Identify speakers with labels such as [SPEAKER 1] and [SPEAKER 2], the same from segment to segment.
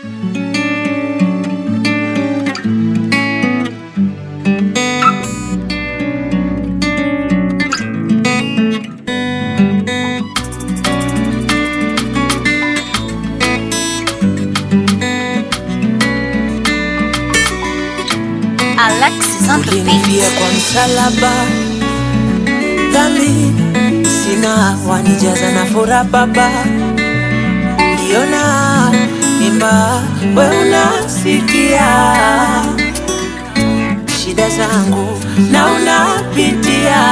[SPEAKER 1] Alexis on the
[SPEAKER 2] Ulinifia
[SPEAKER 1] beat.
[SPEAKER 2] kwa msalaba, dhambi sina, wanijaza na furaha Baba, ndiona mimba, we unasikia shida zangu na unapitia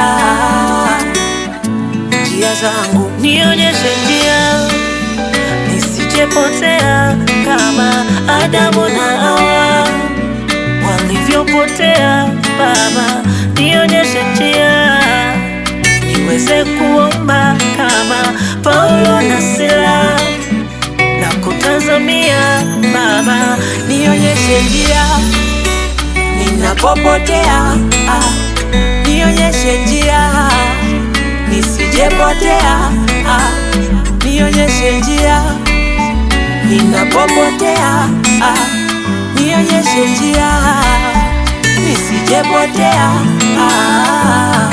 [SPEAKER 2] njia zangu,
[SPEAKER 3] nionyeshe njia nisijepotea kama Adamu na Hawa walivyopotea. Baba, nionyeshe njia niweze kuomba kama Paulo na Sila na kutazamia Baba,
[SPEAKER 2] nionyeshe njia ninapopotea, ah, nionyeshe njia nisijepotea, ah, nionyeshe njia ninapopotea, ah, nionyeshe njia nisijepotea, ah.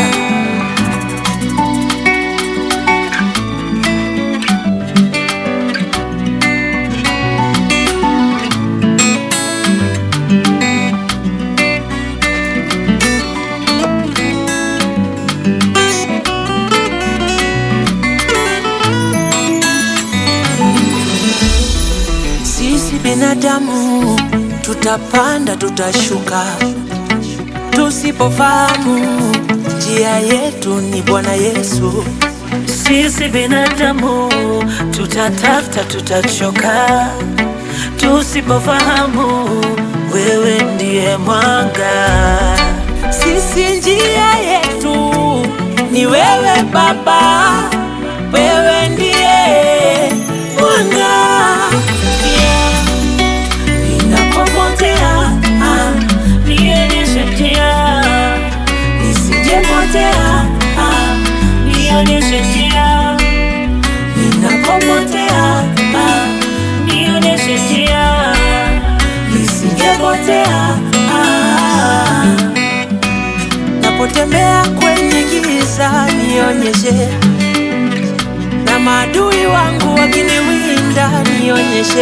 [SPEAKER 2] Sisi binadamu tutapanda, tutashuka, tusipofahamu njia yetu ni Bwana Yesu.
[SPEAKER 3] sisi binadamu tutatafuta, tutachoka tusipofahamu wewe ndiye mwanga.
[SPEAKER 2] Sisi njia yetu ni wewe Baba, wewe ndiye mwanga.
[SPEAKER 3] Yeah.
[SPEAKER 2] Ninapopotea ah,
[SPEAKER 3] Nionyeshe njia,
[SPEAKER 2] nisijepotea ah,
[SPEAKER 3] nionyeshe njia,
[SPEAKER 2] ninapopotea ah,
[SPEAKER 3] nionyeshe njia,
[SPEAKER 2] nisijepotea ah. Napotembea kwenye giza nionyeshe, na maadui wangu wakiniwinda nionyeshe,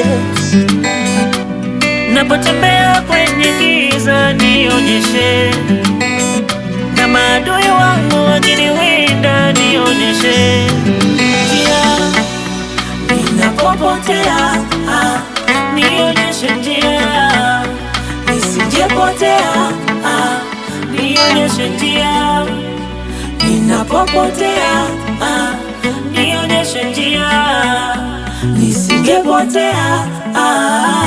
[SPEAKER 3] napotembea kwenye giza nionyeshe, na maadui wangu wakiniwinda nionyeshe njia,
[SPEAKER 2] ninapopotea ah,
[SPEAKER 3] nionyeshe njia,
[SPEAKER 2] nisijepotea ah,
[SPEAKER 3] nionyeshe njia,
[SPEAKER 2] ninapopotea ah,
[SPEAKER 3] nionyeshe njia,
[SPEAKER 2] nisijepotea ah.